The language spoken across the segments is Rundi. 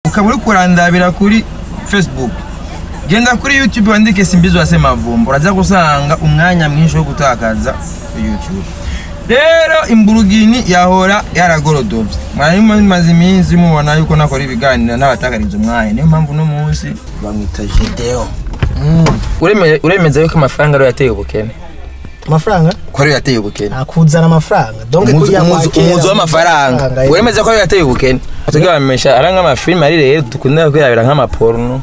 ukaba uri kurandabira kuri facebook genda kuri youtube wandike simbizi wase mavumbo uraza gusanga umwanya mwinshi wo gutakaza kuri youtube rero imburugini yahora yaragorodovye mwari mumaze iminsi mubona yuko nakora ibiganiro n'abatakariza umwanya niyo mpamvu uno munsi bamwita Gedeon Ureme- uremeza yuko amafaranga ariyo yateye ubukene amafaranga ko ariyo yateye ubukene akuzana amafaranga donc Umuzi- kuriya umuzi kwakira umuzi w'amafaranga amafaranga, uremeza ko ariyo yateye ubukene tugira bamesha ari nk'amafilime ari rero dukunda kwirabira nk'amaporno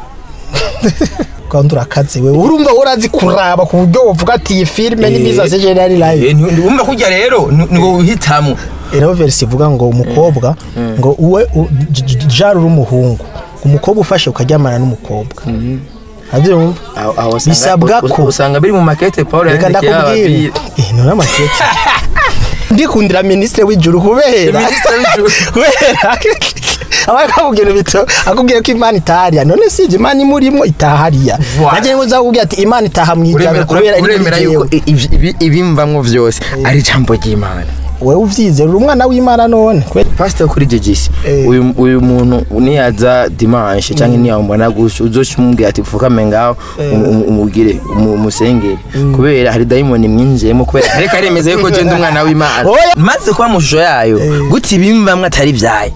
kandi urakaze we urumva urazi kuraba ku buryo wovuga ati iyi filime ni biza se general live Eh, nti- wumva kurya rero ni ni wowe uhitamo rero verse ivuga ngo umukobwa ngo uwe u- j- j- jari uri umuhungu umukobwa ufashe ukaryamana n'umukobwa abyumva Bisabwa ko- usanga biri mu makete paul reka yandikiye ndakubwira ababyeyi. eh none amakete ndikundira ministre w'ijuru kubera Ministre w'ijuru. kubera aba akubwira bito akubwira ko imana itahariya none si ibyo imana imurimo itahariya Voilà. nanjye ngo nzakubwira ati imana itaha mu ijana Uremera- kubera uremera iri yuko muri i- ibi- ibi- ibimvamwo vyose ari ijambo ry'imana wowe uvyizera uri umwana w'imana none kubera pastor kuri jegisi Eh. uyu uyu muntu niyaza dimanche cyangwa niyambona gusha uzoca umubwira ati pfukame ngaho um- um- umubwire umu- umusengere kubera hari dayimoni mwinjiyemo kubera ariko aremeza yuko je ndi umwana w'imana Oya. maze kuba mu shusho yayo gute ibimvamwo atari vyayo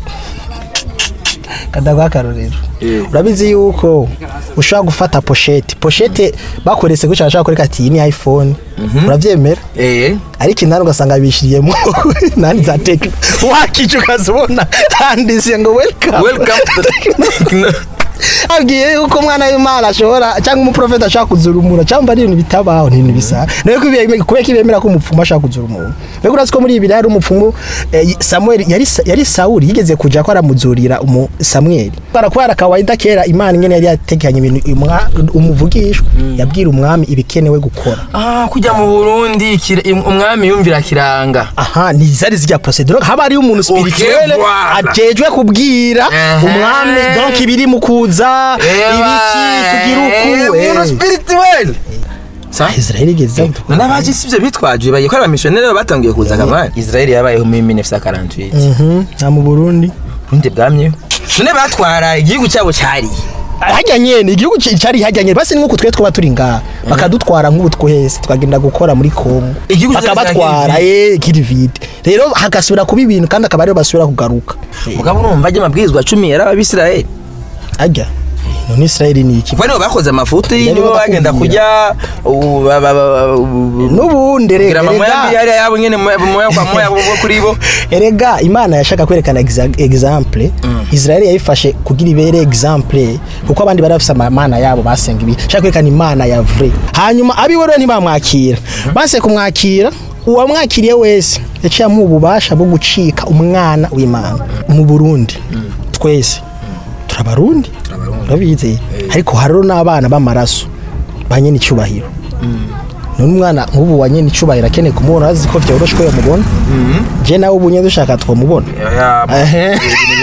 kadaguha akarorero Eh. urabizi yuko ushobora gufata poshete poshete bakoretse gutya bashaka kureka ati iyi ni iphone urabyemera eh ariko inani ugasanga bishyiriyemo nani za tekino wakica ukazibona handitse ngo welcome welcome to the abwiye yuko umwana w'imana ashobora cyangwa umuprofeti ashaka kuzura umuntu cyangwa ari ibintu bitabaho ni ibintu bisa nawe kubera ko ibemera ko umupfumu ashaka kuzura umuntu mbega urazi ko muri ibi hari umupfumu eh, samuel yari yari sawuli yigeze kuja ko aramuzurira umu samuel barakubara kawaida kera imana ingene yari yatekanye ibintu umwa- umuvugishwa yabwira umwami ibikenewe gukora ah kujya mu Burundi kira- im- umwami yumvira kiranga aha ni zari zijya procedure haba ari umuntu spirituel voilà. ajejwe kubwira Ehe. umwami donc ibiri mu kuza ibiki tugira uku umuntu eh. spirituel sa Israel igeze none abaje sivyo bitwaje bagiye ko abamisiyoneri babo batangiye kuza kamani Israel yabayeho muri 1948 Mhm, nta mu Burundi Burundi bwamyeho none batwara igihugu cyabo cyari hajya nyene igihugu ci- cari hajya nyene basi nuko twe twaba turi ngaha bakadutwara nk'ubu twese tukagenda gukora muri Kongo Igihugu cyacu bakabatwara cya eh kirivide rero hagasubira kuba ibintu kandi akaba ariyo basubira kugaruka mugabo urumva ajya amabwirizwa cumi yari abisirayeli hajya none Israel ni iki kuko nibo bakoze amafuti Yari nibo bagenda bakubwira. kujya ubu ba- ba- ba- ubu- n'ubundi kugira rega amamoya rega- mbi yari yabo nyene moya moya kwa moya bo kuri bo erega imana yashaka kwerekana exa- example israel yayifashe kugira ibere example kuko abandi bari bafise amana yabo basenga ibi shaka kwerekana imana ya vrai hanyuma abiwe rero ntibamwakira banse kumwakira uwamwakiriye wese yaciye amuha ububasha bwo gucika umwana w'imana mu burundi twese turabarundi urabizi ariko hariho n'abana b'amaraso ba nyene icyubahiro none umwana nk'ubu wa nyene icyubahiro akeneye kumubona azi ko vyoroshe ko yamubona je nawe ubu nyene dushaka twamubona Ehe.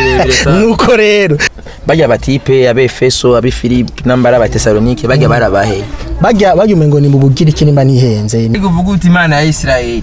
nuko rero bajya batipe abefeso abifilipi nambara abatesalonike bajya barabahe bajya bajya umengo ni mu bugiriki nimba nihenze uvuga uti imana ya isirayeli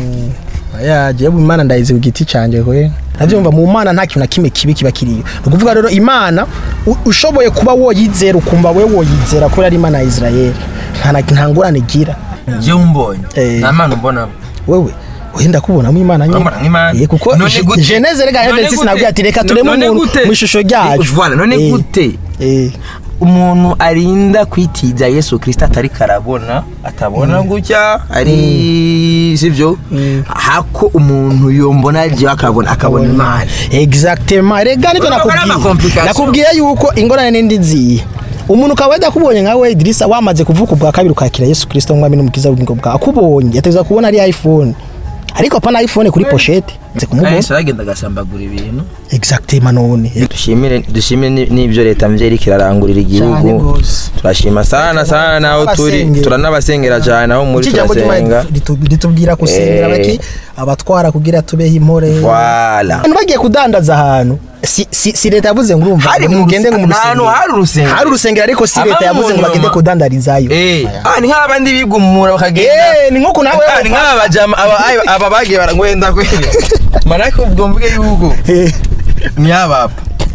yaje yewe imana ndayizi ku giti canje kwe ndavyumva mu mana nta kintu na kimwe kibi kiba kiriyo ni ukuvuga rero imana u- ushoboye kuba woyizera ukumva we woyizera kubera ari imana ya israeli nta na- nta ngorane igira jewe umbonye Eh. nta mana umbonamo wewe wenda kubonamo imana nyine Urambona nk'Imana? Eh, kuko None Je- gute? geneze rega None heaven gute? sinabwiye ati reka tureme None umuntu gute? mu ishusho ryacu Voilà, none Eh, gute eh. umuntu arinda kwitiza yesu kirisita atari karabona atabona gutya ari sivyo hako umuntu yombona jewe akabona akabona imana exactement rega nivyo Urumva ko ari nakubwiye ama-complication. nakubwiye yuko ingorane n'indi nziye umuntu ukaba adakubonye nka we Idrissa wamaze kuvuka ubwa kabiri ukakira Yesu Kristo nk'umwami n'umukiza w'ubugingo bwawe akubonye yateza kubona ari iPhone ariko pana iPhone kuri pochette nze kumubona yesu aragenda agasambagura ibintu exactement none dushimire dushimire ni- n'ibyo leta mvye iriko irarangurira Cyane igihugu gose. turashima sana sana naho turi Abasengera. turanabasengera cyane aho muri iki jambo turasenga ry'Imana ritu- ritubwira gusengera Eh. baki abatwara kugira tubeho impore Voilà. abantu bagiye kudandaza ahantu si, si, si leta yavuze ngo urumva Hari ngo mu mugende ngo mu ruse- ahantu rusengero. hari urusengero. hari urusengero ariko si Haba leta yavuze ngo umuntu bagende mama. kudandarizayo Eh, ah, ni nk'abandi bigumura bakagenda Eh, ni nk'uko nawe Ah, ni nk'aba bajama aba aba- aba bagiye barangwenda kweli manake ubwo mvuge yuko Eh, ni abapa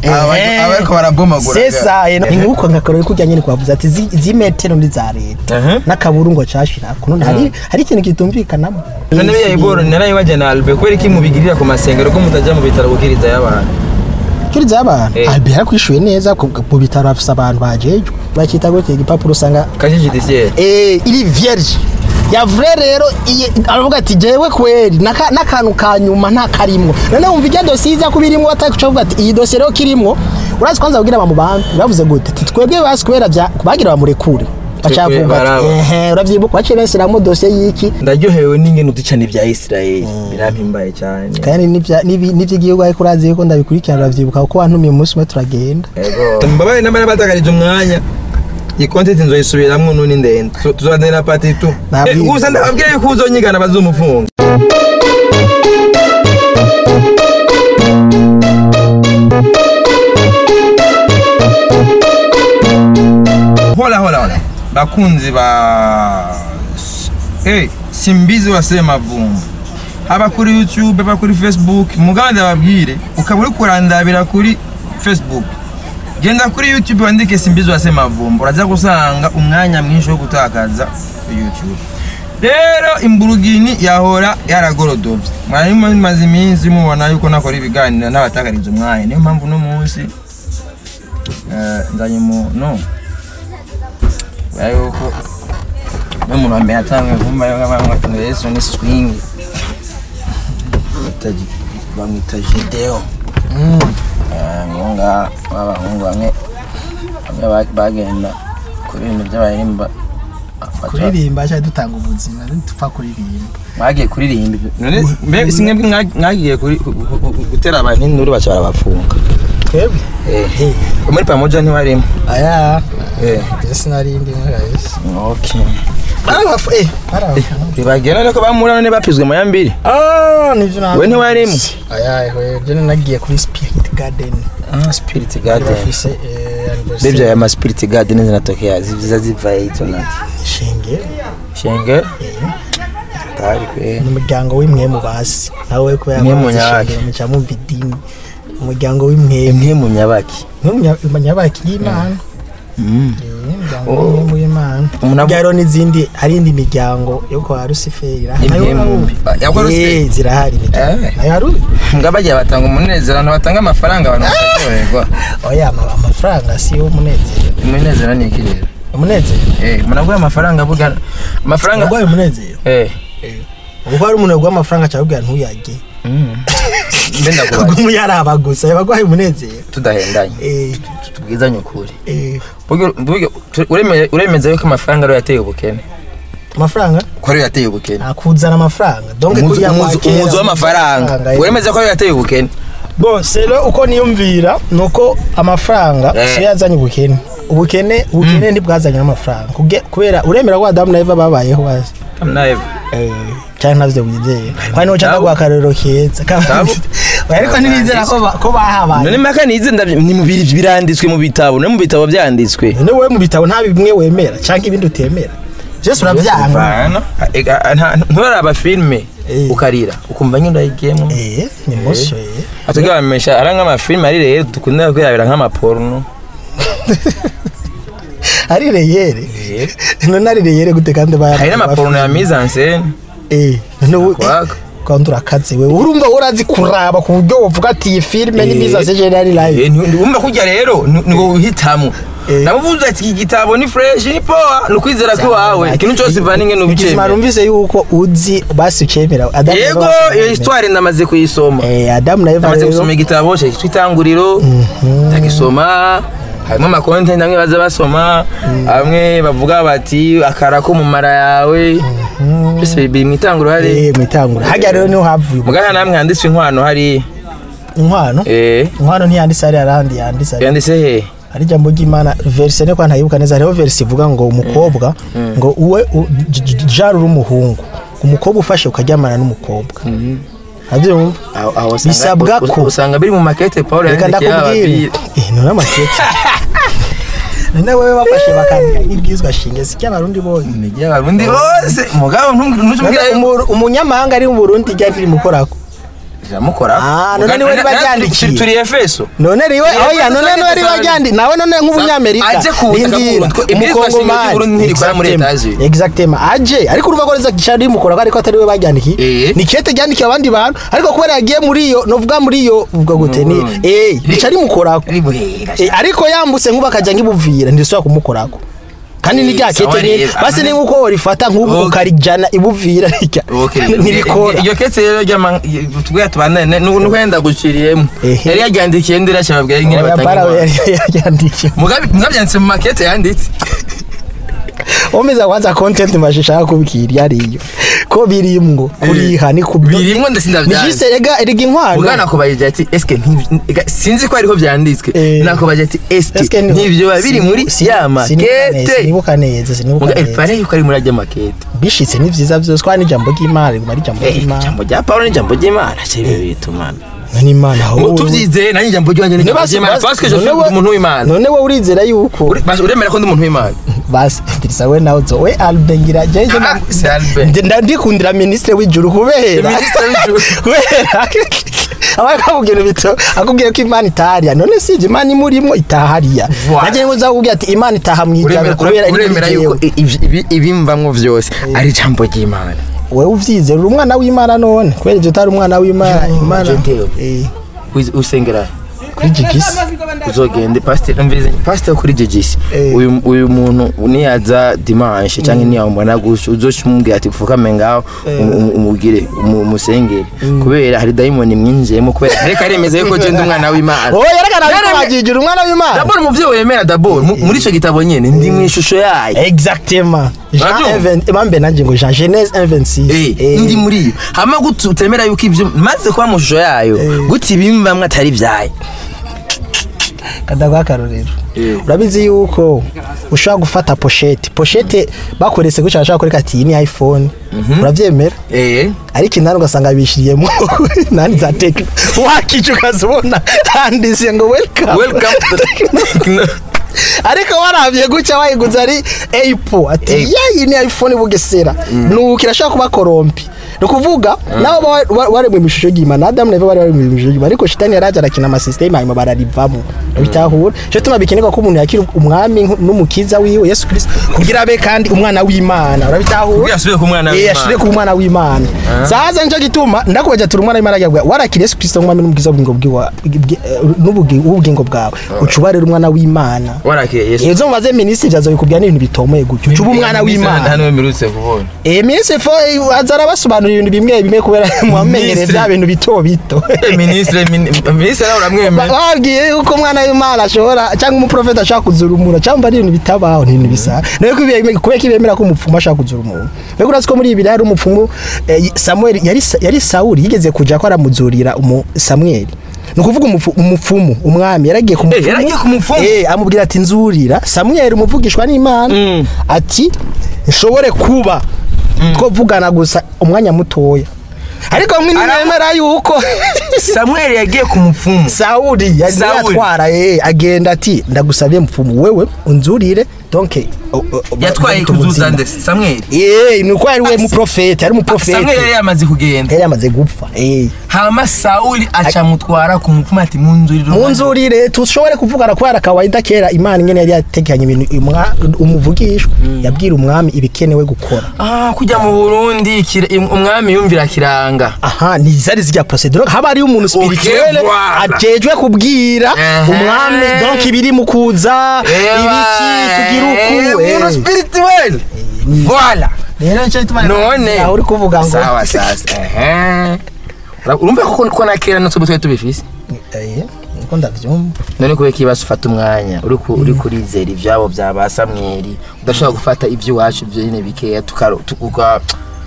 Eh. abariko barabomagura sesa ni nkuko nkakora kujya nyine kwavuze ati zi- zimetero ndi za leta Aha. n'akaburungo cashira kuno hari hari ikintu kitumvikanamo none biya iboro narayibaje na Albe kubera iki mubigirira ku masengero ko mutajya mu bitaro gukiriza y'abantu kiriza abantu Eh. albe yarakwishuye neza ku mu bitaro afise abantu bajejwe bakita gute igipapuro usanga kaje judiciaire eh iri vierge ya vrai rero iye- aravuga ati jewe kweri naka- n'akantu ka nyuma nta karimwo none wumva ijya dosiye iza kuba irimwo batakuca bavuga ati iyi dosiye rero kirimwo urazi kwanza kugira bamubanke bavuze gute ati twebwe basi kubera bya bagira bamurekure bacavuga baraba. ati ehe uravyibuka baciye besiramo dosiye y'iki ndaryohewe n'ingene uducana ibya Israel birampimbaye cyane kandi n'ivya- n'ibi- n'ivy'igihugu ariko urazi yuko ndabikurikirana uravyibuka kuko wantumiye umunsi umwe turagenda Ego. Mbabaye n'abari batakarije umwanya iyi content nzoyisubiramwo nuni ndende Tu- tuzaganira pati tu Nabwiye. Eh, gusa ndababwiye yuko uzonyigana bazumufunga hola hola hola bakunzi ba hey, simbizi wasema vumba haba kuri youtube haba kuri facebook mugabo ndababwire ukaba uri kurandabira kuri facebook genda kuri youtube wandike simbizi wasema vumba uraza gusanga umwanya mwinshi wo gutakaza kuri youtube rero imburugini yahora yaragorodovye mwari mumaze iminsi mubona yuko nakora ibiganiro n'abatakariza umwanya niyo mpamvu uno munsi eh, nzanye umuntu kubera yuko n'umuntu wa mbere yatanguye kumva yuko bamwita ngo yesu ni swing Bamwita Gi- bamwita jideo ngonga b'abahungu bamwe bamwe ba- bagenda kuri ibintu by'abaririmba kuririmba cyangwa dutanga ubuzima ntitupfa kuririmba bagiye kuririmba none mbe si mwebwe mwa- mwagiye kuri- gu- gu- gu- gutera abantu induru baca barabafunga twebwe Eh, muri pamoja ntiwarimo aya Eh, ese narindi mwese okay barabafu eh barabafu bibagiye none ko bamura none bapizwe mu ya mbiri ah nivyo na we ntiwarimo aya we je nagiye kuri spirit garden Ah, spirit garden bafise eh Bebya anniversary ya ma spirit garden zinatokea ziza ziva hito na shinge shenge tari kwe ni umuryango w'imwe mu basi nawe kubera Mwe mu muzi nyabaki. shingiro muca mumva idini umuryango w'imwe imwe mu nyabaki mu nyabaki y'imana Mm. Eh, umuryango w'imwe mu y'imana Umuntu avu- rero n'izindi hari indi miryango yo kwa rusiferi Imwe mu- Ya kwa Luciferi? zirahari imiryango Eh. nayo hari nga bagiye batanga umunezero abantu batanga amafaranga abantu bakaryoherwa oya ama- amafaranga si yo umunezero umunezero ni iki rero umunezero eh umuntu aguha amafaranga avuga amafaranga urwaye umunezero eh ubwo hari umuntu yaguha amafaranga cyangwa ntuyage Mm. mbe ndakubaza ubwo yaraba gusa yabaguhaye umunezero tudahendanye Eh, tubwizanye ukuri eh, Burya- burya tu- ureme- uremeza yuko amafaranga ariyo yateye ubukene amafaranga ko ariyo yateye ubukene akuzana amafaranga donc Umuzi- kugira ngo umuzi akere umuzi w'amafaranga eh. uremeza ko ariyo yateye ubukene bose rero uko niyumvira ni uko amafaranga Eh. siyo yazanye ubukene ubukene ubukene ntibwazanye n'amafaranga Kuge- kubera uremera ko adamu na eva babayeho bazi nawe cyangwa ntabyo wizeye kandi nuca ndaguha akarorero keza Sabo. ariko ntibizera ko ba- ko bahabaye none mpaka nize ndabyo ni mu biri biranditswe mu bitabo no mu bitabo byanditswe none wowe mu bitabo nta bimwe wemera cyangwa ibindi utemera byose urabyanga nturaraba filime Eh. ukarira ukumva nyine urayigiyemo eh ni muso eh atubwira bamesha ari nk'amafilime ari rero dukunda kwirabira nk'amaporno ari reyere none ari reyere gute kandi baya hari n'amaporno ya mise en scène eh none wowe Kwaga. kandi urakaze we urumva urazi kuraba ku buryo uvuga ati iyi filime ni Eh. biza sejenari live Eh, nti- wumva kujya rero ni- ni wowe uhitamo Eh. namuvuze ati iki gitabo ni fresh ni poa ni ukwizera kw'iwawe ikintu cyose ivana Ikizima ingene ubicemera numvise yuko uzi basi ukemera Adamu na Eva yego basi iyo baremera. histoire ndamaze kuyisoma eh Adamu na Eva namaze rero gusoma igitabo cyitwa itanguriro ndagisoma harimo amakonte amwe baza basoma bamwe bavuga bati akara ko mu mara yawe byose biri mu itanguriro hari eh mwitangura hajya rero niho havuye mugana namwe handitswe inkwano hari inkwano eh inkwano ntiyanditse hari arahandi yanditse hari yanditse he ari ijambo ry'imana verse ne kwa ntayibuka neza hariho verse ivuga ngo umukobwa ngo uwe u- j- j- jara uri umuhungu umukobwa ufashe ukaryamana n'umukobwa abyumva aho aho usanga- Bisabwa ko- usanga biri mu makete Paul reka yandikiye ndakubwira ababyeyi eh none amakete none wewe bafashe bakandika n'ibwizwa shinge si cy'abarundi bose Nijya abarundi bose mugabo ntumubwira None umu- umunyamahanga ari mu Burundi rya riri mukorako jamukora Ah, none niwe riba ryandikiye. turi efeso none riwe Ni oya Efeso none twageze niwe riba cyane. ryandi nawe none nk'umunyamerika Aje ku butaka rindira, bw'u Burundi. Ibwirizwa shingiro ry'u Burundi ntirikora muri Exactement. Etats-Unis. exactement aje ariko urumva ko reza gishari rimukora ko ariko atari we baryandikiye Eh. ni kete ryandikiye abandi bantu ariko kubera yagiye muri iyo novuga muri iyo uvuga gute ni Burundi. eh rica rimukorako ribuhera Eh, ariko yambutse nk'ubu akajya nk'ibuvira ntisubira kumukorako kandi ni rya Eh, kete sawa nyine rero. basi ni nk'uko warifata nk'ubu Okay. ukarijana ibuvira rijya ntirikora iyo ketse rero ry'ama tubwira tubandane n'uhenda guciriyemo Ehe. yari yaryandikiye ndira cyababwira nyine Oya, bara we batanga yari yaryandikiye mugabe mwabyanditse mu makete yanditse omeza kwanza content mashishaka kubwira yariyo ko birimwo kuriha ni ku birimwo ndetse ni ndabyanze jise rega erega inkwano mugana kubaje ati eske ntibi- ega, sinzi ko ariho byanditswe Eh. nakubaje ati eske Eske ni- ntibyo biba biri muri sini- ya sinibuka neza, makete sinibuka neza sinibuka muga neza pare yuko ari muri ajya makete bishitse ni vyiza vyose kwa n'ijambo ry'Imana riguma ari ijambo Eh, ry'Imana ijambo rya Paulo n'ijambo ry'Imana cyebe bitumana ni Imana aho tubyizeye nanjye ijambo ry'Imana n'ijambo ry'Imana parce que je suis umuntu w'Imana none wowe urizera yuko Uri- basi uremera ko ndi umuntu w'Imana basi dirisa we nawe zo we Albert ngira jeje Ah, c'est Albert. ndandikundira ministre w'ijuru kubera Ministre w'ijuru. kubera abaye akubwira bito akubwiye ko Imana itahariya none si ibyo Imana imurimo itahariya Voilà. nanjye ngo uzakubwira ati Imana itaha mu ijambo uremera kubera uremera iri yuko ibi- ibi- ibimvamwo byose ari ijambo ry'Imana wewe uvyizera uri umwana w'Imana none kubera ibyo utari umwana w'Imana Imana je ntewe. eh Uzi- usengera kuri jigisi uzogende pasiteri mvize pasiteri kuri jegisi Eh. uyu uyu muntu niyaza dimanche cyangwa niyambona gutyo uzoshimubwira ati pfukame ngaho um- um- umubwire umu- umusengere kubera hari dayimoni mwinjiyemo kubera ariko aremeza yuko je ndi umwana w'imana oya yerekana Yaremye- ko wajijura umwana w'Imana dabord umuvyeyi wemera dabord mu- muri ico gitabo nyene ndi mu ishusho yayo exactement Jean Urabyumva? 1 mambe nanje ngo Jean Genèse 1:26 Eh, ndi muri iyo hama gute utemera yuko ivyo maze kuba mu shusho yayo gute ibimvamwo atari vyayo kadagwa akarorero Eh. urabizi yuko ushobora gufata pochette pochette bakoretse gutya bashaka kureka ati iyi ni iPhone uravyemera eh ariko inani ugasanga bishiriyemo nani za tekno wakica ukazibona handitse ngo welcome welcome to the ariko waravye gutya wayiguze ari Apple ati Apple. yayi ni iPhone bugesera nuko irashaka kuba korompi ni ukuvuga nabo ba- ba- bari mu mishusho y'Imana Adam na Eva bari bari mu mishusho y'Imana ariko shitani yaraje arakina ama system hanyuma bararivamo bitahura cyo tuma bikenerwa ko umuntu yakira umwami nk- n'umukiza wiwe Yesu Kristo kugira abe kandi umwana w'Imana urabitahura Kugira asubire ku mwana Eh, w'Imana. ashire ku mwana w'Imana saza nico gituma ndakubaje turi umwana w'Imana yabwa warakira Yesu Kristo nk'umwami n'umukiza w'ubugingo bwiwa n'ubugingo bwawe ucubarira umwana w'Imana warakeye yesu Ezo mubaze minisitiri byaza bikubwira n'ibintu bitomoye gutyo. Cuba umwana w'Imana. hano mirutse kubona Eh minisitiri fo azara basobanura ibintu bimwe bimwe kubera muamenyereye Minisitiri. bya bintu bito bito. ministre ministre nawe uramwemera Babwiye yuko umwana w'Imana ashobora cyangwa umuprofeta ashaka kuzura umuntu cyangwa ari ibintu bitabaho ni ibintu bisa. Nayo kubera kubera ko ibemera ko umupfumu ashaka kuzura umuntu. Mbega urazi ko muri ibi hari umupfumu eh, Samuel yari yari Sauli yigeze kuja ko aramuzurira umu Samuel. Ni ukuvuga umufu- umupfumu umwami yaragiye ku Eh, yaragiye ku mupfumu? Eh, amubwira ati nzurira Samuel umuvugishwa n'Imana Mm. ati nshobore kuba twavugana gusa umwanya mutoya ariko mwe Ara- nimemera yuko samuel yagiye ku mupfumu Sauli yari Sauli. yatwara eh agenda ati ndagusabye mupfumu wewe unzurire donc o- o- o- yatwaye bamuta kuzuza ubuzima. nde samuel eh nuko yari we Ah, muprofete ari samuel yari muprofete yamaze kugenda yari yamaze gupfa eh hama sauli acamutwara ku mupfumu ati munzurire munzurire tushobore kuvugana kubera kawaida kera imana ingene yari yategekanye ibintu umwa- umuvugishwa yabwira umwami ibikenewe gukora ah kujya mu burundi kira- im- umwami yumvira kiranga aha ni zari zijya procedure haba ari umuntu spirituel voilà. ajejwe kubwira Ehe. umwami donc ibiri mu kuza ibiki tugira uku eh. umuntu spirituel voilà rero nicyo gituma none aho uri kuvuga ngo sawa sasa ehe Ura- urumva ko ko na kera natwe twari tubifise eh niko ndavyumva none kubera ikibazo ufata umwanya uri ku- uri kurizera ibyabo bya ba samweri udashobora gufata iby'iwacu byo nyine bikeya tukaro- tu- uka-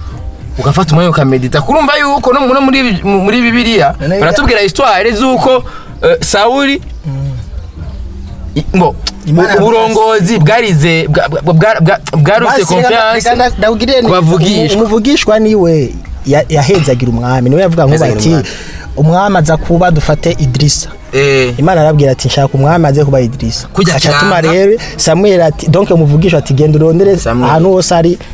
ugafata umwanya ukamedita kurumva yuko no no muri mu- muri bibiliya None- baratubwira histoire z'uko eh, sawuli i- ngo Imana u- uburongozi bwarize bwa- bwa- bwa- bwa- bwaruse Basi, reka- confiance reka nda- ndabwire ni- kubavugishwa. umu- umuvugishwa niwe ya- yahezagira umwami niwe yavuga ngo Yahezagira ati umwami. umwami aza kuba dufate idirisa Eh, imana arabwira ati nshaka umwami aze kuba idirisa Kujya aca atuma kiranga. rero samuel ati donc umuvugishwa ati genda urondere Samuel. ahantu hose ari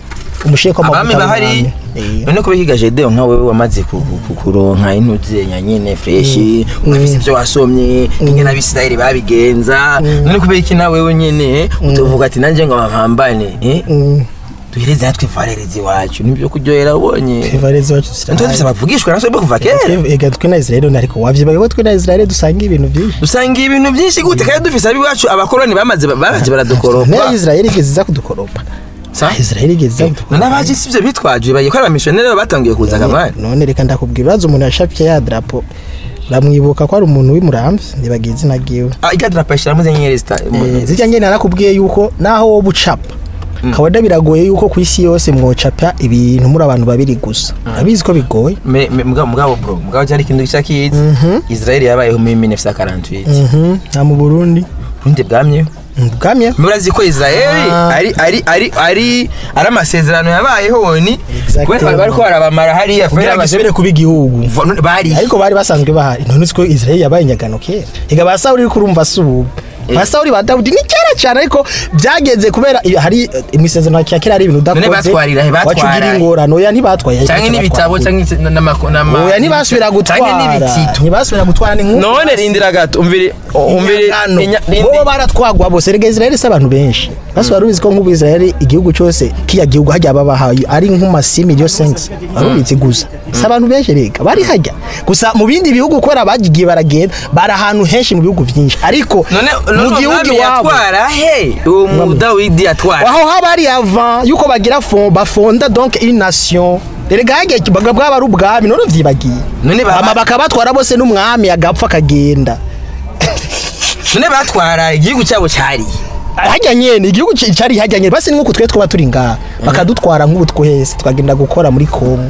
umusheko abami bahari none ko bihiga Gedeon nka wewe wamaze ku- ku- ku- kuronka intuzenya nyine fresh ugafise ibyo wasomye ingene abisirayeli babigenza none kubera iki nawe wewe nyene utuvuga ati nanje ngo bampambane eh? duhereze natwe varerezi iwacu nibyo kuryohera ubonye evarezi wacu ntitwe dufise abavugishwa natwe bo kuva kera ega twe na Israel ariko wavyibaye ko twe na Israel dusanga ibintu byinshi dusanga ibintu byinshi gute kandi dufise abiwacu abakoloni bamaze bamaze baradukoropa na Israel igeze iza kudukoropa Sa? Israel igeze iza kudukoropa none abaje sivyo bitwaje bagiye ko ari abamisiyoneri bo batangiye kuza kamani none reka ndakubwira uraza umuntu yashapye ya drapo uramwibuka ko ari umuntu w'imuramvye ntibagiye izina ryiwe ah ikadra ishiramo zenyenyeri zita Eh, zirya ngene narakubwiye yuko naho wowe ucapa kabada biragoye yuko ku isi yose mwocapa ibintu muri abantu babiri gusa abizi ko bigoye Me- me- mugabo mugabo bro mugabo cyari ikintu gishya kizi Israel yabayeho muri 1948 Mhm, nta mu Burundi ubundi bwamyeho bwamye murazi ko Israel Ah. ari ari ari ari ari amasezerano yabayeho ni Exactement. kubera bari ko barabamara hariya kugira ngo isubire kuba igihugu bari ariko bari basanzwe bahari none siko Israel yabaye inyagano kera ega ba Sawuli uriko urumva si ubu ba Sawuli ba Dawudi ni kera cyane ariko byagenze kubera iyo hari imisezerano ya kera ari ibintu udakoze batwarira he? wacu ugira Batwara he? ingorano oya ntibatwaye cyangwa n'ibitabo cyangwa n'amako n'ama oya ntibasubira gutwara cyangwa n'ibitito ntibasubira gutwara ni nk'uko none rindira gato umvire umvire Inyagano. inya- rindi- bo baratwagwa bose rega Israel si abantu benshi basi wari ubizi ko nk'ubu Israel igihugu cyose kiya gihugu hajya babahaye ari nk'umasi miliyo sensi wari ubizi gusa si abantu benshi rega bari hajya gusa mu bindi bihugu kubera bagiye baragenda bari ahantu henshi mu bihugu byinshi ariko none mu none gihugu umwami iwabo yatwara he uwo mu Dawidi yatwara aho haba hari avant yuko bagira fond bafonda donc une nation erega hagiye kibaga bwaba ari ubwami none vyibagiye None baba- ama bakabatwara bose n'umwami agapfa akagenda none batwara igihugu cyabo cyari hajya nyene igihugu ci- cari hajya nyene basi nk'uko twe twaba turi ngaha bakadutwara nk'ubu twese twagenda gukora muri Kongo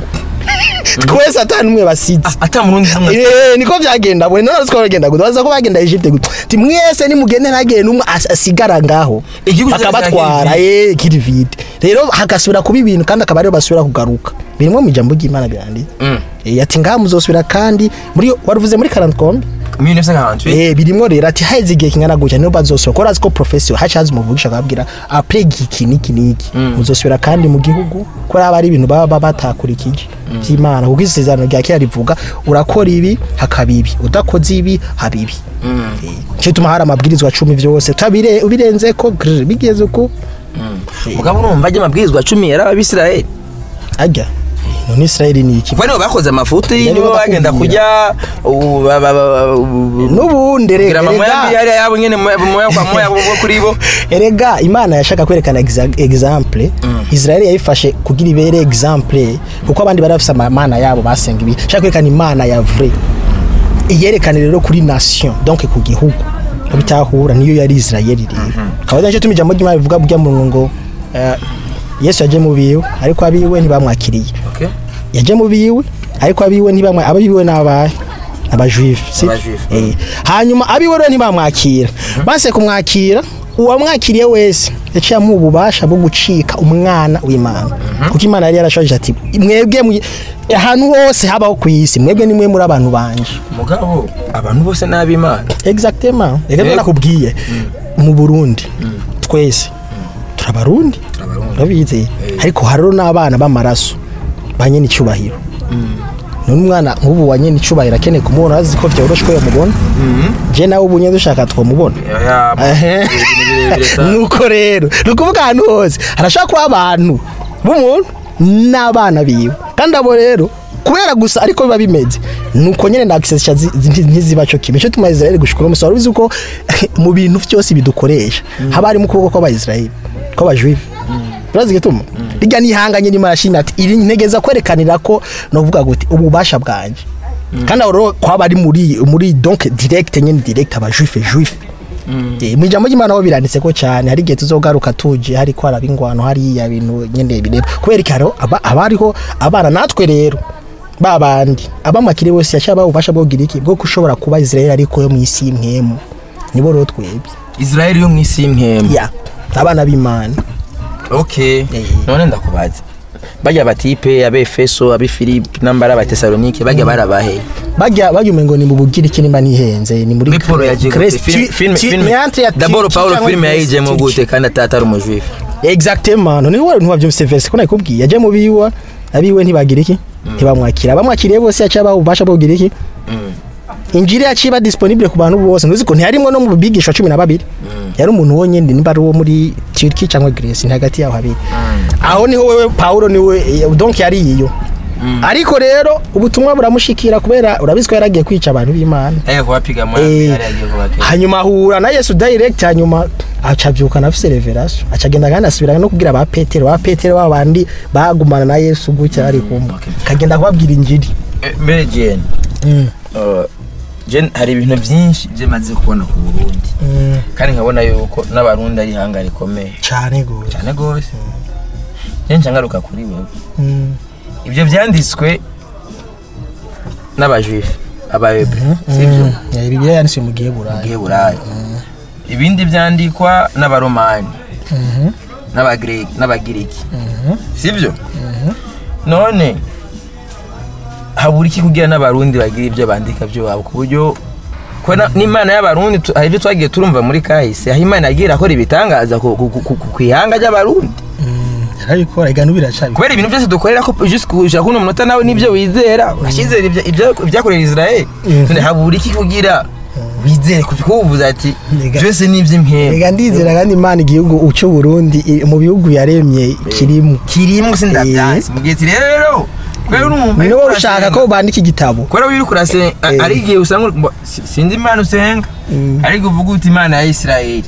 twese atanu umwe basize ata murundi hamwe Eh, niko vyagenda bwe none siko bagenda gute baza ko bagenda Egypte gute ti mwese nimugende ntagende numwe as- asigara ngaho Igihugu cyose bakabatwara cyagiye eh kiri vide rero hagasubira kuba ibintu kandi akaba ariyo basubira kugaruka birimo mu ijambo ry'Imana birandi Mm. eh ati ngaha muzosubira kandi muri waruvuze muri 40 kombe 1948 Eh birimwo rero ati haize igihe kingana gutya niyo bazosubira ko razi ko professor haca hazi umuvugisha akababwira après iki niki niki muzosubira kandi mu gihugu ko raba ari ibintu baba batakurikije by'Imana kuko isezerano rya kera rivuga urakora ibi hakaba ibi udakoze ibi haba ibi Eh, cyo tuma hari amabwirizwa cumi vyose utabire ubirenze ko grr, bigeze uko mugabo urumva ajya amabwirizwa cumi yari abisirayeli ajya none Israel ni iki kuba nibo bakoze amafuti Yari nibo bagenda bakubwira. kujya ubu ba- ba- ba- ubu- n'ubundi kugira rega amamoya rega- mbi hariya yabo nyene moya moya kwa moya bo kuri bo erega imana yashaka kwerekana exa- example israel yayifashe kugira ibere example kuko abandi bari bafise amana yabo basenga ibi shaka kwerekana imana ya vrai iyerekane rero kuri nation donc ku gihugu ko bitahura niyo yari israel rero akaba ari cyo tuma ijambo ry'imana rivuga bujya mu ngo eh, yesu yaje mu biwe ariko abiwe ntibamwakiriye okay yaje mu biwe ariko abiwe ntibamwa abiwe n'abahe abajuifu si Abajuifu. eh hanyuma abiwe rero ntibamwakira base kumwakira uwamwakiriye wese yaciye amuha ububasha bwo gucika umwana w'imana kuko imana yari yarashoje ati mwebwe mwi- ahantu hose habaho ku isi mwebwe nimwe muri abantu banje mugabo abantu bose n'abimana exactement reka Yego. nakubwiye mu Burundi twese turabarundi Turabarundi. urabizi ariko hariho n'abana b'amaraso ba nyene icyubahiro none umwana nk'ubu wa nyene icyubahiro akeneye kumubona azi ko vyoroshe ko yamubona je nawe ubu nye dushaka twamubona Ehe. nuko rero ni ukuvuga ahantu hose harashobora kuba abantu b'umuntu n'abana biwe kandi abo rero kubera gusa ariko biba bimeze nuko nyene na access zi- zi- ntiziba cyo kimwe cyo tuma Israel gushikura umusoro ubizi ko mu bintu byose bidukoresha haba harimo ukuboko kw'abayisraeli kw'abajuive urazi gituma rijya nihanganye nyuma yashimye ati iri ntegeza kwerekanira ko novuga guti ububasha bwanje kandi aho rero kwaba ari muri muri donc direct nyene direct abajuife juife Eh, mu ijambo ry'imana ho biranditse ko cyane hari igihe tuzogaruka tuje hari ko haraba ingwano hariya bintu nyene bireba kubera iki hariho aba- haba hariho abana natwe rero ba bandi abamakire bose yashaka ububasha bwo kugira iki bwo kushobora kuba Israel ariko yo mu isi y'imwemu nibo rero twebwe Israel yo mwisi y'impembe ya abana b'imana okay Eh. none ndakubaza bajya batipe abefeso abifilipi nambara abatesalonike bajya barabahe bajya bajya umengo ni mu bugiriki nimba nihenze ni muri muri polo yagiye gute Crest- Film- ti- film ti- film ni entre ya d'abord ti- Paulo cyangwa film Crest- yayijemo ti- gute kandi atari umujuifu exactement none wowe ntiwavyumvise verse ko nakubwiye yaje mu biwa abiwe ntibagira iki ntibamwakira abamwakiriye bose yaciye abaha ububasha bwo kugira iki injiri yaciye iba disponible ku bantu bose ntuzi ko ntiharimwo no mu bigisha cumi na babiri yari umuntu wonyine nimba ari uwo muri turki cyangwa greece ni hagati yaho habiri aho niho wewe paulo niwe eh, donc yari iyo ariko rero ubutumwa buramushikira kubera urabizi ko yaragiye kwica abantu b'imana yagiye kubapiga mu Eh, yari yagiye kubakira hanyuma ahura na yesu direct hanyuma aca avyuka afise revelation aca agenda kandi asubira no kubwira ba petero ba petero babandi bagumana na yesu gutya ari kumva okay. akagenda kubabwira injiri Eh, mbere jene Mm, uh, jene hari ibintu byinshi byo maze kubona ku burundi mm, kandi nkabona yuko n'abarundi ari ihanga rikomeye cane gose cyane rwose jene nca ngaruka kuri wewe Mm, ibyo byanditswe n'abajuifu abahebre sibyo mm, eh, bibiliya yanditswe mu gihe burayi giheburayi ibindi byandikwa n'abaromani Mhm, n'abagiriki n'abagiriki mhm, sibyo mhm. none habura iki kugira n'abarundi bagira ibyo bandika byo wabo ku buryo ko na- n'imana y'abarundi tu- hari ibyo twagiye turumva muri kahise aho imana yagiye irakora ibitangaza ku- ku- ku ku ihanga ry'abarundi Mm, yarabikora igana biracabikora kubera ibintu byose dukorera ko just kuja kuno munota nawe nibyo wizera urashyizera ibya- ibya- ibyakorera israel Mhm. none habura iki kugira wizere kuko uvuze ati Ega- byose ni iby'impembe reka ndizera kandi imana igihugu uca uburundi i- mu bihugu yaremye kirimo kirimo sindabyansi mu gihe ati rero kubera urumva ni iyo wowe urasenga- ushaka ko bandika igitabo kubera iyo uri kurasenga Eh. ari igihe usanga uri- mbo- si- sinzi imana usenga Mm. ariko uvuga uti imana ya isirayeli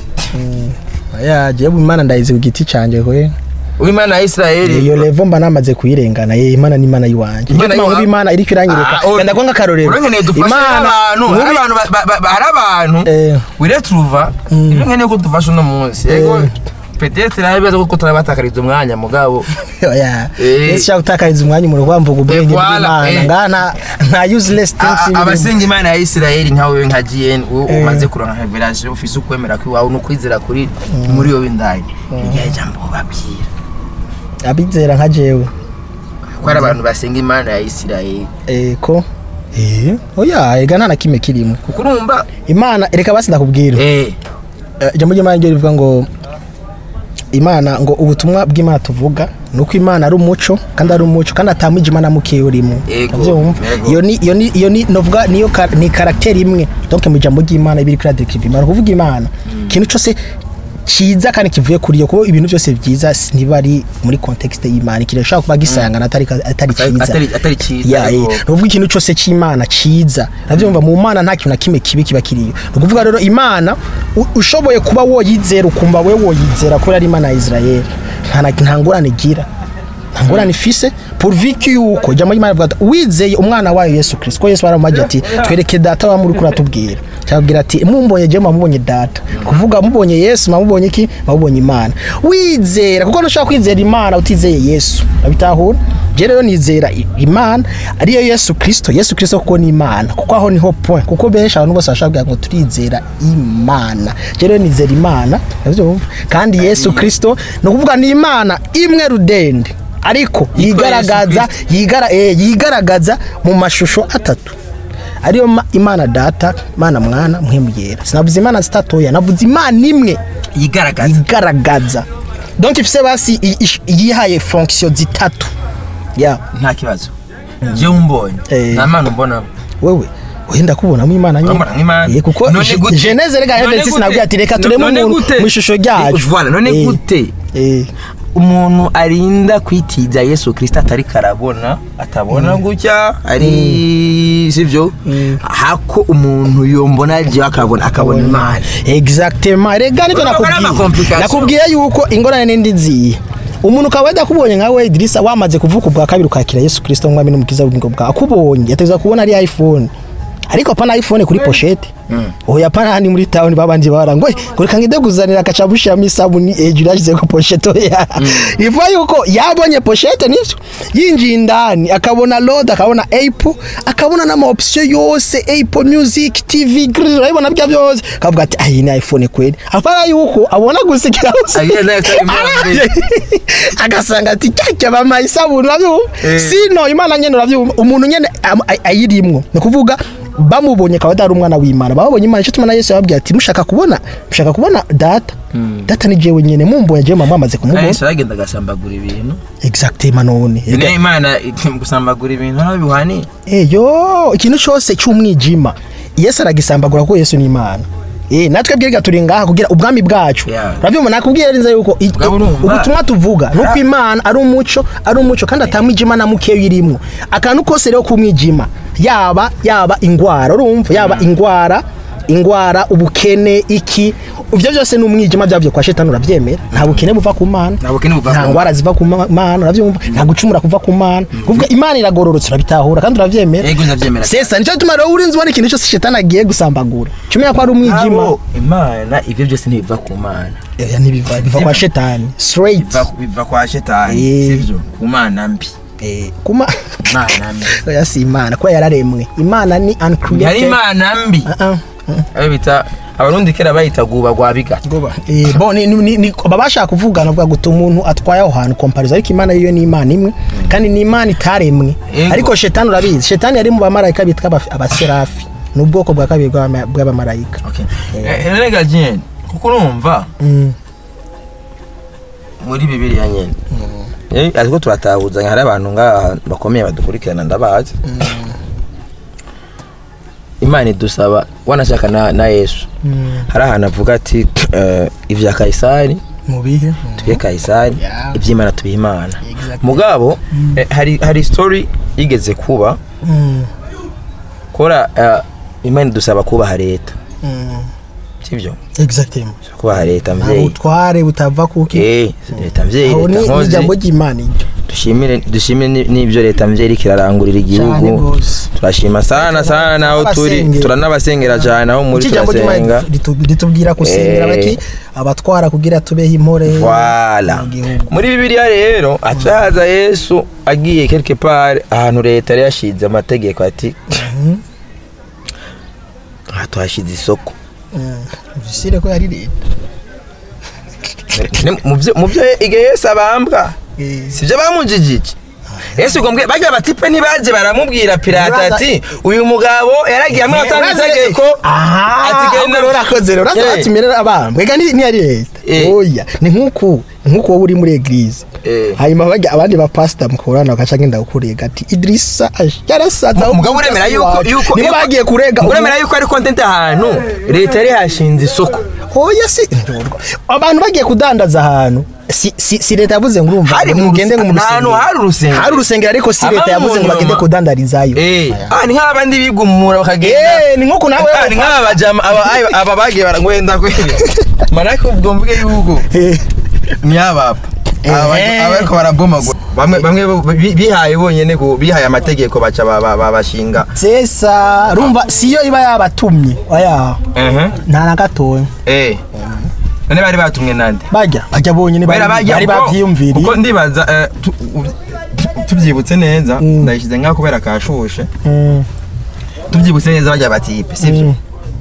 ya jewe imana ndayizi ku giti canje kwe uw'imana ya isirayeli iyo levo mba namaze kuyirengana ye imana ni imana yiwanje Imana Niyo mpamvu yiwa- imana iriko iranyereka Ah, oh, genda kwa nk'akarorero urengeneye dufashe abantu hari abantu ba- ba- ba- hari abantu Eh. wiretruva Mm. ibyo nkeneye ko dufasha uno munsi yego petete nawe bibaza ko turabatakariza umwanya mugabo oya Eh. ese ushaka gutakariza umwanya umuntu kwamvuga ubwenge voilà, bw'imana eh. ngaha nta nta useless A- things a- birimo. abasenga imana ya isirayeli nka wewe nka gn wowe Eh. umaze kuronka revelation ufise ukwemera kwiwawe n'ukwizera kuri muri yo w'indani irya jambo babwira abizera nka jewe ko hari abantu basenga imana ya isirayeli eh ko eh oya ega nta na kimwe kirimo kuko urumva imana reka basi ndakubwira eh Eh, ijambo ry'imana ryo rivuga ngo imana ngo ubutumwa bw'imana tuvuga ni uko imana ari umuco kandi ari umuco kandi atamwije imana mukeya urimo Yego, Urabyumva? yego. iyo ni iyo ni iyo ni novuga niyo ka- ni karakteri imwe donc mu ijambo ry'imana ibiri kuri adekiriva imana kuvuga imana ikintu cyose cyiza kandi kivuye kuri yo kuko ibintu byose byiza ntiba ari muri context y'imana ikintu gishobora kuba gisayangana atari atari cyiza atari atari cyiza ya eh, ariko- ni ukuvuga ikintu cyose cy'imana cyiza urabyumva mu mana nta kintu na kimwe kibi kiba kiriyo ni ukuvuga rero imana u- ushoboye kuba woyizera ukumva we woyizera kubera ari imana ya israel nta na- nta ngorane igira nta ngorane ifise purviki yuko ijambo ry'imana rivuga ati wizeye umwana wayo yesu kirisito ko yesu baramubajya ati twereke data wa muri kuratubwira cyabwira ati mumbonye jewe mubonye data kuvuga mubonye yesu mubonye iki mubonye imana wizera kuko ntushobora kwizera imana utizeye yesu urabitahura je rero nizera i- imana ariyo yesu kirisito yesu kirisito kuko ni imana kuko aho niho point kuko benshi abantu bose bashobora kugira ngo turizera imana je rero nizera imana urabyumva kandi yesu kirisito ni ukuvuga ni imana imwe rudende ariko Yitwa yigaragaza Yesu yigara, eh, yigaragaza mu mashusho atatu ariyo ma- imana data imana mwana muhemu yera sinavuze imana zitatoya navuze imana imwe yigaragaza igaragaza donc ifise basi i- ish- yihaye fonction zitatu ya nta kibazo jewe umbonye Eh. nta mana umbonamo wewe wenda kubonamo imana nyine Urambona nk'Imana? Eh, kuko None Je- gute? geneze rega None evidence gute? nabwiye ati reka tureme None umuntu gute? mu ishusho ryacu Eh, voilà, none Eh, gute? eh, umuntu arinda kwitiza yesu kirisito atari karabona atabona gutya ari sivyo Mm. hako umuntu yombona jewe akabona akabona imana exactement rega nibyo Urumva ko ari nakubwiye ama-complication. nakubwiye yuko ingorane n'indi nziye umuntu ukaba yadakubonye nkawe Idrissa wamaze kuvuka ubwa kabiri ukakira Yesu Kristo nk'umwami n'umukiza w'ubugingo bwawe akubonye yategeza kubona ari iPhone ariko pana iPhone kuri pochette oya pana handi muri town babanje barangwe ngo reka ngide kuzanira akacabushiramo isabuni hejuru yashyize ko pochette oya ivuga yuko yabonye pochette nivyo yinjiye indani akabona load akabona Apple akabona n'ama option yose Apple Music TV grrr, urabibona bya byose akavuga ati ayi ni iPhone kweli apana yuko abona gusikira hose Agiye nayo atari imana. agasanga ati cyacya bama isabuni urabyumva Eh. sino imana nyene urabyumva umuntu nyene am- ay- ayirimwo ni ukuvuga bamubonye akaba atari umwana w'imana babonye imana icyo tuma na yesu yababwiye ati mushaka kubona mushaka kubona data data ni jewe nyene mumboye jewe mama amaze kandi kumubona yesu aragenda agasambagura ibintu exactement none ne imana gusambagura ibintu ntaho bihwaniye eyo ikintu cyose cy'umwijima yesu aragisambagura kuko yesu ni imana Eh, natwe bwirga turi ngaha kugira ubwami bwacu Yeah. urabyumva nakubwiye neza yuko i- Ubwabo urumva. ubutumwa tuvuga nuko imana ari umuco ari umuco kandi atamwijima na mukeyo irimwo akantu kose rero kumwijima yaba yaba ingwara urumva yaba ingwara ingwara ubukene iki ibyo byose ni umwijima byavuye kwa shetani urabyemera nta bukene buva ku mana Nta bukene buva ku nta Mana. ngwara ziva ku Ma- mana urabyumva nta gucumura kuva ku mana kuvuga imana iragororotse urabitahura kandi urabyemera yego ndabyemera sesa nicyo gituma rero urinzi ubona ikintu cyose shetani agiye gusambagura cumenya ko ari umwijima Abo, imana ibyo byose ntibiva ku mana Oya, ntibiva biva kwa shetani straight biva biva kwa shetani Eh. sibyo ku mana mbi Eh, kuma imana mbi oya si imana kuba yararemwe imana ni yari uncreated imana mbi Ah, ah. ayo bita abarundi kera bayita guba gwa biga Goba. Eh, bo ni, ni, ni baba bashaka kuvuga navuga guta umuntu atwaye aho hantu komparizo ariko imana yo ni imana imwe kandi ni imana itaremwe Yego. ariko shetani urabizi shetani yari mu bamarayika bitwa aba- abaserafi ni ubwoko bwa kabiri bw'abama- bw'abamarayika rega jene kuko urumva Mm. muri bibiliya nyene Eh, ariko turatahuzanya hari abantu ngaha bakomeye badukurikirana ndabazi imana idusaba wanashaka na, na yesu Mm. hari ahantu avuga ati eh, ibya kayisari mu bihe tubihe kayisari Yeah. iby'imana tubihe imana Exactly. mugabo eh, hari hari story yigeze kuba Mm. kora eh, imana idusaba kubaha leta Mm. sibyo exactement kubaha leta nta mvyeyi butware butava kuki eh leta mvyeyi aho leta ni nkozi ijambo ry'imana iryo dushimire dushimire ni- n'ibyo leta mvyeyi iriko irarangurira cyane igihugu rwose turashima sana sana naho turi Abasengera. turanabasengera cyane aho muri iki jambo ry'imana turasenga ritu- ritubwira gusengera Eh. baki abatwara kugira tubeho impore Voilà. mu gihugu muri bibiliya rero acaza yesu agiye quelque part ahantu leta yari yashize amategeko ati Mhm. aha tuhashize isoko Mm. visire ko yari leta Ni- mu byo- mu byo igihe yesu abambwa Eh. sibyo bamujijije yesu gombwe bajya batipe ntibaje baramubwira pirata Uraza- ati uyu mugabo yaragiye amwe atanga Uraza- itegeko aha ati genda ahubwo urakoze rero uraza Eh. batumirira abambwe ega ni- ntiyari leta Eh. oya ni nk'uku nk'uko wowe uri muri eglise Eh. hanyuma bajya abandi bapasita mukorana bagaca ngenda gukurega ati idirisa aje yarasaza ahubwo umugabo uremera yuko yuko niba yuko- bagiye kurega umugabo uremera yuko ari content ahantu leta yari hashinze isoko oya si ndorwa abantu bagiye kudandaza ahantu si, si, si leta yavuze ngo urumva Hari ngo mu mugende ngo mu ruse- ahantu rusengero. hari urusengero. hari urusengero ariko si leta Abamo yavuze ngo bagende nyuma. kudandarizayo eh Aya. ah ni nk'abandi bigumura bakagenda Eh, ni nko nawe Ah, ni nk'aba bajama aba aba- aba bagiye barangwenda kweli manake ubwo mvuge yuko Eh, ni abapa aba Eh. aba ariko barabomagura bamwe bamwe bo- bi- bihaye bonyene ko bihaye amategeko baca ba- ba- ba- bashinga sesa rumva siyo iba yabatumye oya ehe nta na gatoya eh none bari batumwe nande bajya bajya bonyine bari Bera bajya bari kuko- bavyiyumviriye kuko ndibaza eh, tu- u- tu- tubyibutse neza Mm. ndayishyize ngaho kubera kashushe Mm, tubyibutse neza bajya batipe sibyo mm,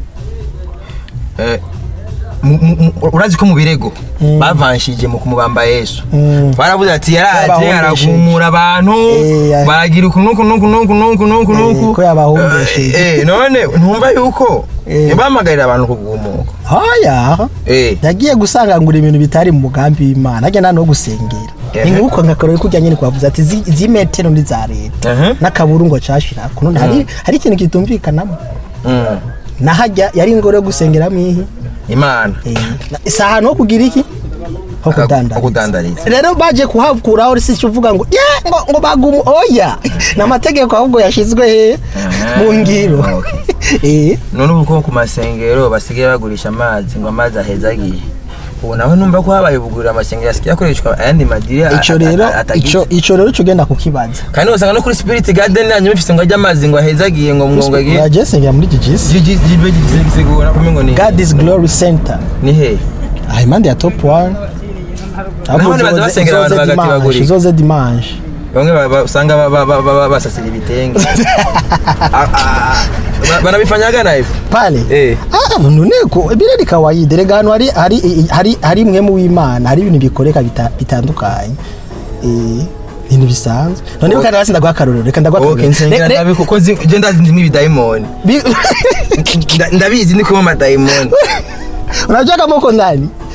Eh, mu- mu- mu- urazi ko mu birego Mm. bavanshije mu kumubamba yesu mm. baravuze ati yaraje Yabahombesheje. aragumura abantu Eh, ya- baragira uku nuku nuku nuku nuku nuku Eh, nuku ko yabahombesheje. Eh, eh, none ntumva yuko Eh. bamagarira abantu kugumuka oya Eh, yagiye gusangangura ibintu bitari mu mugambi w'imana agenda no gusengera Ehe. ni nk'uko nka karori kujya nyine kwavuze ati "Zi- izi metero ni za leta Ehe. n'akaburungo cashirako none hari hari ikintu kitumvikanamo mm, nahajya yari ingoro yo gusengeramo ihi imana Eh, na- si ahantu ho kugira iki ho Aka- ho kudandariza kudandariza. rero baje kuhakuraho si cyo uvuga ngo "Yeah, ngo ngo bagumu oya ni amategeko ahubwo yashyizwe he mu ngiro Okay. Eh, none ubu ko ku masengero basigaye bagurisha amazi ngo amazi ahezagiye ubu nawe numva ko habaye ubugurira amasengero asigaye akoreshwa ayandi madiri a- ico a- rero a- atagize. ico ico rero cyo genda kukibaza kandi usanga no kuri spirit garden yanyu bifise ngo ajye amazi ngo ahezagiye ngo ngo agiye yaje sengera muri gigisi jibe gisigura kumwe ngo ni God is Glory Center ni he aha impande ya top 1 Naho ntibaza basengera abantu bagati bagurika. izoze dimanche bamwe ba- ba- usanga ba- ba- ba- ba- basasira ibitenge Ah, ah, ba- banabifanyaga nayo pale Eh. ah nuneko bire ni kawaida rega hano hari hari hari hari mwe mu w'Imana hari ibintu bikoreka bita- bitandukanye eh ibintu bisanzwe none Okay. kandi hasi ndagwa akarorero reka ndagwa okay nsengera Re- re- nabi kuko nzi- je ndazi ndimo ibidayimoni bi- Nda- ndabizi ndi kuba amadayimoni unajua kama uko ndani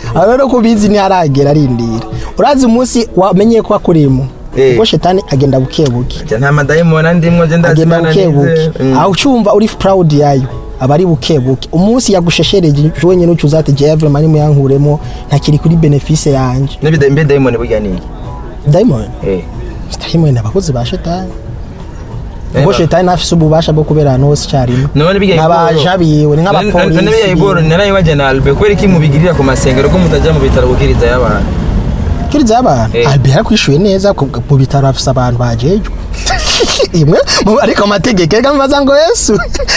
aho rero kubizi ntiharagera arindira urazi umunsi wamenye ko akurimo Eh. ubwo shetani agenda buke buke Jya nta madayimoni ndimwo je ndazi agenda Imana buke buke nizeye. Mm. aho ucumva uri proud yayo aba ari buke buke umunsi yagusheshereje wenyine ucuza ati jewe vraiment nimuyankuremo ntakiri kuri benefice yanje N'ibida- mbe dayimoni burya ni iki? diamond Eh. diamond abakozi ba shetani Eh, ubwo ba- shetani ntafise ububasha bwo kubera ahantu hose icyarimwe none biga n'abaja biwe ni nk'abapolisi none biga iboro narayibaje na Albe kubera iki mubigirira ku masengero ko mutajya mu bitaro gukiriza y'abantu kiriza y'abantu Eh. albert yakwishuye neza ku- mu bitaro afise abantu bajejwe imwe mu- ariko amategeko reka mubaza ngo yesu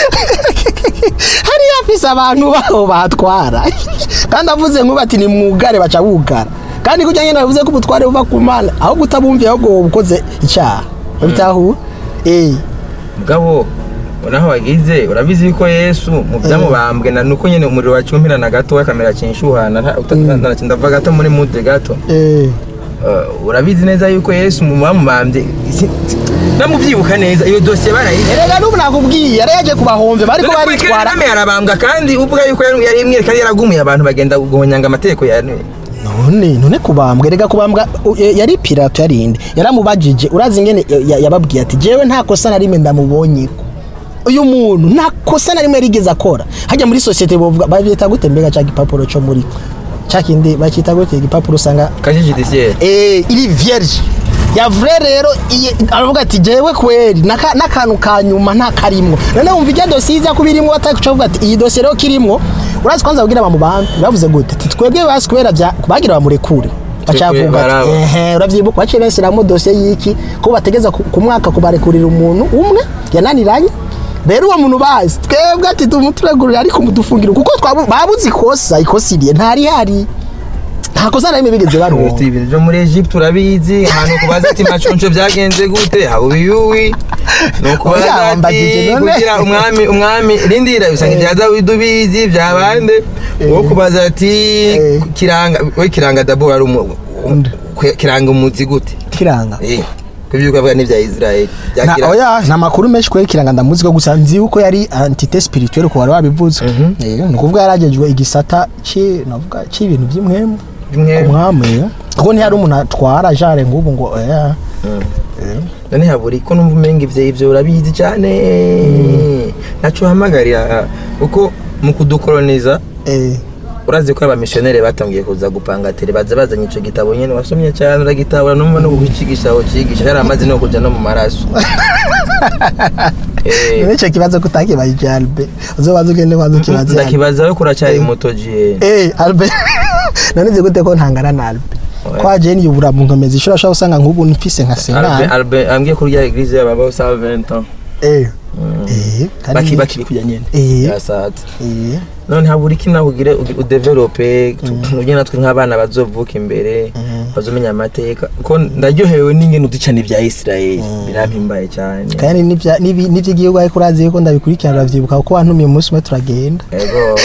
hariya afise abantu baho batwara kandi avuze nk'ubu ati ni mwugare baca bugara kandi kujya nyine avuze ko ubutware buva ku mana aho kutabumviye ahubwo wowe ukoze icyaha urabitahu eh mugabo naho wagize urabizi yuko yesu mu byamubambwe na nuko nyine umuriro wacumpirana gato kamera kinshuhana nta- uta- nta- nta- ndava gato muri mude gato eh Uh, urabizi neza yuko yesu mu bamubambye si- si- namubyibuka neza iyo dosiye barayize erega n'ubu nakubwiye yari yaje kubahomve bariko baritwara kagame yarabambwa kandi uvuga yuko yari yari imwe kandi yaragumuye abantu bagenda guhonyanga amategeko ya none none kubambwa erega kubambwa u- e, yari pirato yarinde yaramubajije urazi ingene ya- ya- yababwiye ati jewe nta kosa na rimwe ndamubonyeko uyu muntu nta kosa na rimwe yarigeze akora hajya muri sosiyete bovuga babyita gute mbega ca gipapuro co muri ca kindi bakita gute igipapuro usanga kaje judiciaire eh iri vierge ya vrai rero iye- aravuga ati jewe kweri naka- n'akantu ka nyuma nta karimwo none wumva ijya dosiye iza kuba irimwo batakuca bavuga ati iyi dosiye rero kirimwo urazi kwanza babwira bamubambe bavuze gute ati twebwe basi kubera bya bagira bamurekure bacavuga ati baraba. ehe uravyibuka baciye bashyiramo dosiye y'iki ko bategeza ku ku mwaka kubarekurira umuntu umwe yananiranye rero uwo muntu bazi twebwe ati tumuturegurire ariko mudufungira kuko twabu- babuze ikosa ikosa iriye ntari hari nta kosa na rimwe bigeze baronka ibintu byo muri Egypt urabizi ahantu kubaza ati macunco byagenze gute haba ubiyuwi ni ukubaza Oya, ati wambagije none. kugira umwami umwami rindira usanga ibya dawidi ubizi bya bande wo kubaza ati Eh. kiranga we kiranga dabo wari umu Undi. kwe- kiranga umuzi gute kiranga eh kubyuka bwa n'ibya Israel bya na kiranga oya nta makuru menshi kweri kiranga ndamuzi ko gusa nzi yuko yari entité spirituelle ko wari wabivuze eh ni ukuvuga yaragejwe igisata ci navuga c'ibintu by'imwemu By'imwemu. ku mwami eh. kuko ntihari umuntu atwara jare nk'ubu ngo eh none haburi ko numva umenga ivyo ivyo urabizi cyane naco hamagarira kuko mu kudukoloniza eh urazi ko abamisiyoneri batangiye kuza gupanga tere baza bazanye ico gitabo nyene wasomye cyane uragitabura numva no kucigisha aho cigisha yari amazi no kuja no mu maraso Eh, nico kibazo kutakibajije Albe uzobaza ugende kwanza ukibaze Albe. ndakibaza we kuracyari Eh. muto jiye eh Albe none nzi gute ko ntangana na Albe Oya. kwa Jane yubura mu nkomezi ishobora shobora usanga nk'ubu mfise nka Albe Senani Albe ambwiye ko urya eglise y'ababa sa 20 ans eh eh kandi- baki bakiri kujya nyene Eh. yasaza eh none habura iki nawe ugire udevelope ugire natwe nk'abana bazovuka imbere bazomenya amateka ko ndaryohewe n'ingene udicana ibya Israel birampimbaye cyane kandi n'ibya- n'ibi- n'iby'igihugu ariko urazi yuko ndabikurikirana uravyibuka kuko wantumiye umunsi umwe turagenda ego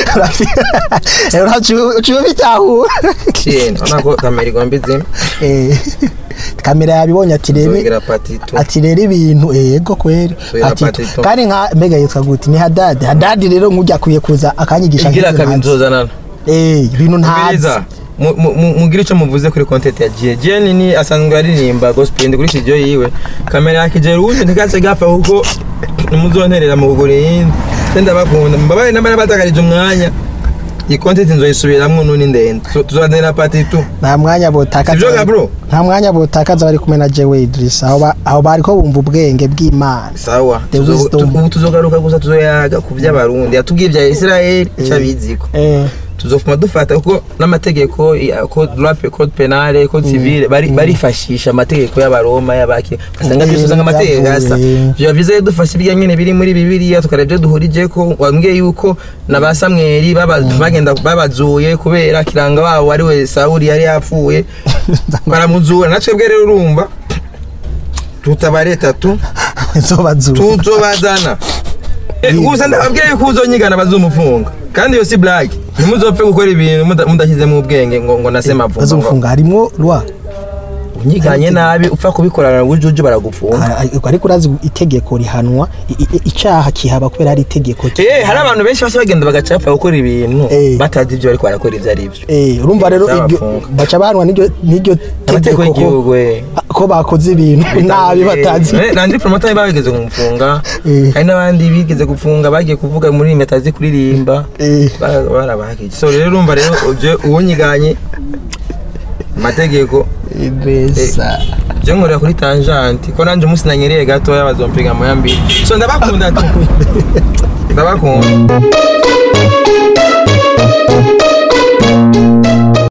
uciwe bitahura Chien, ona ko kamera igomba izima Eh, kamera yabibonye ati rebe zongera patitu ati rero ibintu ego kweri Soya ati patito. kandi nka mbega yitwa gute ni hadadi hadadi rero nk'ujya akwiye kuza akanyigisha igira nk'ibyo kabiri ntazi. nzozanana eh ibintu ntazi Umviriza, mu- mu- mu- mugire icyo muvuze kuri content ya Jie Jie ni asanzwe aririmba gospel ndi kuri studio yiwe kamera yakijera uwundi ntigace gapfa kuko nimuzonterera mu kugura iyindi se ndabakunda mbabaye n'abana batakarije umwanya iyi content nzoyisubiramwo nuni ndende Tu- tuzonera pati tu nta mwanya botakaza Sivyo ga bro? nta mwanya botakaza bari kumwe na Jewe Idris aho ba- aho bari ko bumva ubwenge bw'Imana sawa The Tuzo- wisdom. tu- ubu tuzogaruka gusa tuzoyaga ku by'abarundi yatubwiye ibya Israel icyo abiziko eh tuzofuma dufata kuko n'amategeko ya- code rap code penale code civile bari barifashisha amategeko y'abaroma y'abaki basanga Mm, byose usanga amategeko byavuye. asa byo bize dufasha ibyo nyine biri muri bibiliya tukareba ibyo duhurije ko wambwiye yuko na ba samweli baba- bagenda babazuye kubera kiranga wabo ari we sawuli yari yapfuye baramuzura natwe bwe rero urumva tutabare tatu nzobazura tuzobazana Eh, gusa ndababwira yuko uzonyigana bazumufunga kandi iyo si blague ntimuzopfe gukora ibintu muda- mudashyizemo ubwenge ngo ngo nase mavumba ngo- bazofunga harimo rwa unyiganye nabi upfa kubikorana ubujuju baragufunga Ah, ah, ariko urazi itegeko rihanwa i- i- icaha kihaba kubera ari itegeko Eh, hari abantu benshi bashya bagenda bagaca bapfa gukora ibintu Eh. batazi ibyo bariko barakora ibyo ari byo Eh, urumva rero iryo Zabafunga. baca bahanwa n'iryo n'iryo amategeko tegeko ko- y'igihugu eh. ko bakoze ibintu nabi batazi Eh, nandi promota bageze kumufunga Eh. hari n'abandi bigeze gufunga bagiye kuvuga muri metazi kuririmba Eh. Ba- barabahagije so rero urumva rero uje uwunyiganye amategeko neza je nkorera kuri tangenti ko nanje umunsi nanyereye gatoya bazompiga moya mbiri so ndabakunda tu ndabakunda